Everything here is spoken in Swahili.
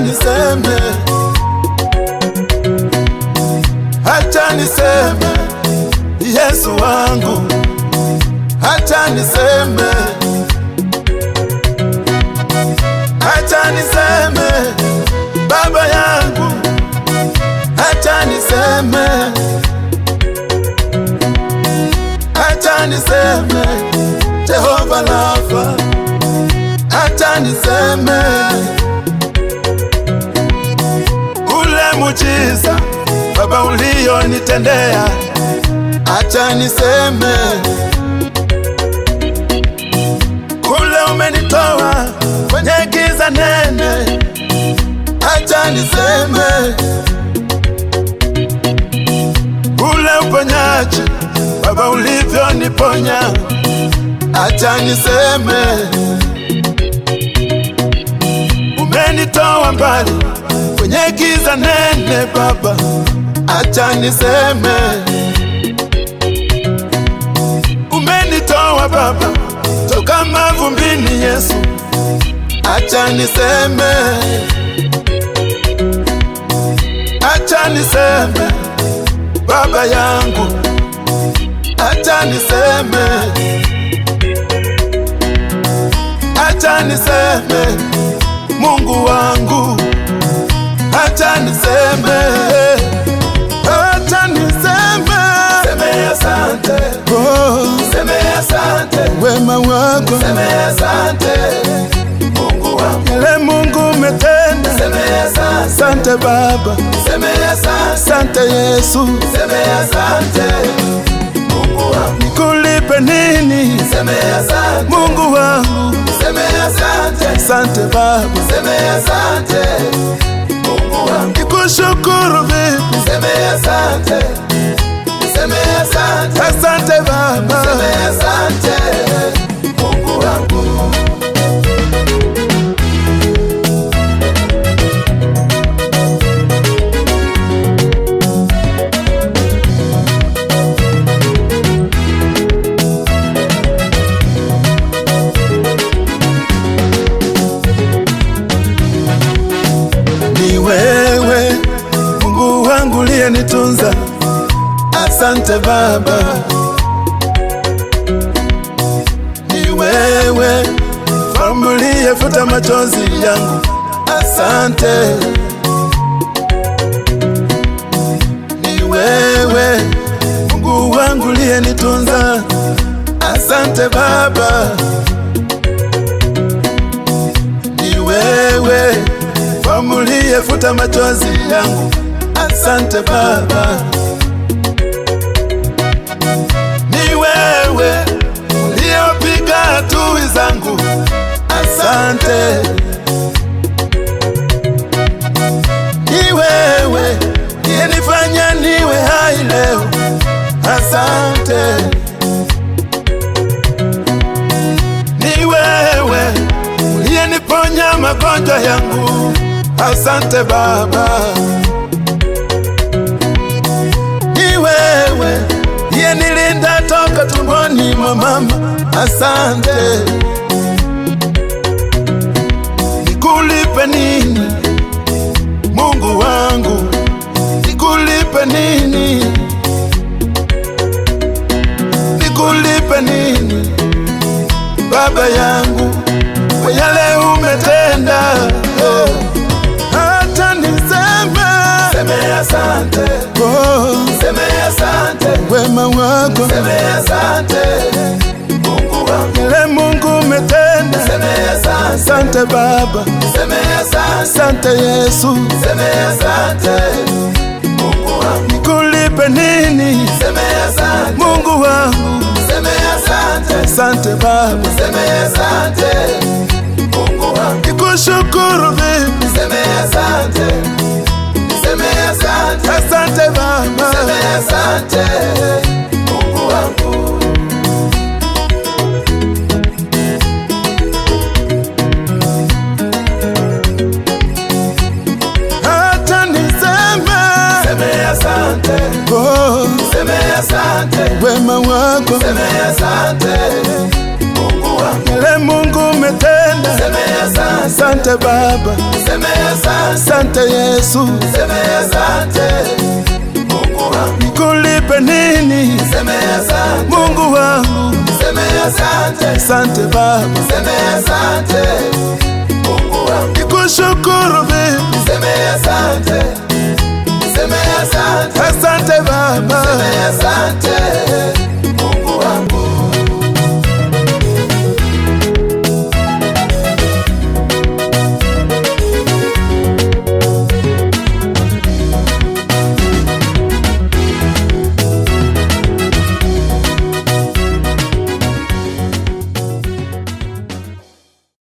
niseme, acha niseme, Yesu wangu, acha niseme, acha niseme, Baba yangu, acha niseme, acha niseme, Jehova Rafa, acha niseme ule mujiza Baba ulionitendea, acha niseme kule umenitoa kwenye giza nene, acha niseme ule uponyaji Baba ulivyoniponya, acha niseme umenitoa mbali kwenye giza nene Baba, acha niseme umenitoa Baba toka mavumbini Yesu, acha niseme, acha niseme Baba yangu, acha niseme, acha niseme Mungu wangu, acha niseme, acha niseme, Seme asante, oh, seme asante, wema wako seme asante, Mungu wangu. yale Mungu umetenda. Seme asante, Asante Baba, seme asante, asante Yesu, seme asante, Mungu wangu. nikulipe nini Seme asante, Mungu wangu? seme asante, Asante Baba, seme asante, Mungu wangu. nikushukuru vipi? Seme asante, seme asante, Asante Baba, seme asante, Mungu wangu. ni wewe Mungu wangu uliyenitunza. Asante Baba, ni wewe mfalme uliyefuta machozi yangu. Asante, ni wewe Mungu wangu uliyenitunza. Asante Baba, ni wewe mfalme uliyefuta machozi yangu. Asante Baba, ni wewe uliyepiga adui zangu. Asante, ni wewe uliyenifanya niwe hai leo. Asante, ni wewe uliyeniponya magonjwa yangu. Asante Baba, ni wewe uliyenilinda toka tumboni mwa mama. Asante, nikulipe nini Mungu wangu, nikulipe nini, nikulipe nini Baba yangu kwa yale umetenda. Oh, hata niseme Seme asante, oh, seme asante, wema wako seme asante, Mungu wangu. yale Mungu umetenda. Seme asante, Asante Baba, seme asante, asante Yesu, seme asante, Mungu wangu. nikulipe nini Seme asante, Mungu wangu? seme asante, Asante Baba, seme asante, Mungu wangu. nikushukuru vipi? Seme asante, seme asante, Asante Baba, seme asante, Mungu wangu. hata niseme Seme asante, oh, seme asante, wema wako seme asante, Mungu wangu. yale Mungu umetenda. Seme asante, asante Baba, niseme asante, asante Yesu, niseme asante. Mungu wangu, nikulipe nini niseme asante, Mungu wangu? niseme asante, Asante Baba, niseme asante. Mungu wangu, nikushukuru vipi? niseme asante, niseme asante, Asante Baba, niseme asante.